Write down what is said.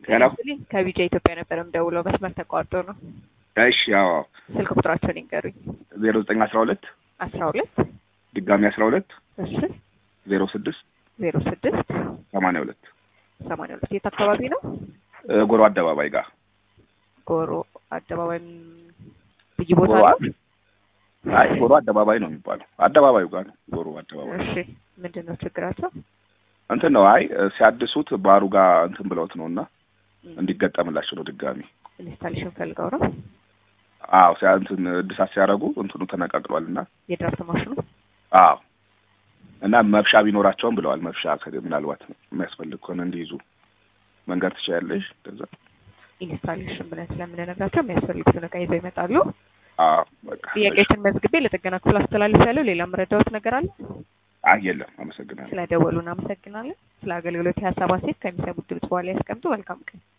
ሄሎ ይስጥልኝ ከቢጃ ኢትዮጵያ ነበር የምደውለው መስመር ተቋርጦ ነው። እሺ ያው ስልክ ቁጥራቸውን ይንገሩኝ። ዜሮ ዘጠኝ አስራ ሁለት አስራ ሁለት ድጋሚ አስራ ሁለት እሺ ዜሮ ስድስት ዜሮ ስድስት ሰማንያ ሁለት ሰማንያ ሁለት የት አካባቢ ነው? ጎሮ አደባባይ ጋር ጎሮ አደባባይ ም- ልዩ ቦታ ጎሮ ነው? አይ ጎሮ አደባባይ ነው የሚባለው አደባባዩ ጋር ነው ጎሮ አደባባይ እሺ ምንድን ነው ችግራቸው? እንትን ነው አይ ሲያድሱት ባሩ ጋር እንትን ብለውት ነው እና እንዲገጠምላቸው ነው ድጋሚ ኢንስታሌሽን ፈልገው ነው አዎ ሲያ እንትን እድሳት ሲያደርጉ እንትኑ ተነቃቅሏል እና የድራፍት ማሽኑ አዎ እና መብሻ ቢኖራቸውም ብለዋል መብሻ ከ- ምናልባት የሚያስፈልግ ከሆነ እንዲይዙ መንገድ ትችያለሽ ከዛ ኢንስታሌሽን ብለን ስለምንነግራቸው የሚያስፈልጉትን እቃ ይዘው ይመጣሉ። አዎ በቃ ጥያቄዎችን መዝግቤ ለጥገና ክፍል አስተላልፍ ያለው ሌላ መረዳዎት ነገር አለ? አይ የለም አመሰግናለሁ ስለደወሉ እናመሰግናለን። ስለ አገልግሎት የሀሳብ አስተያየት ከሚሰሙት ድምጽ በኋላ ያስቀምጡ። መልካም ቀን።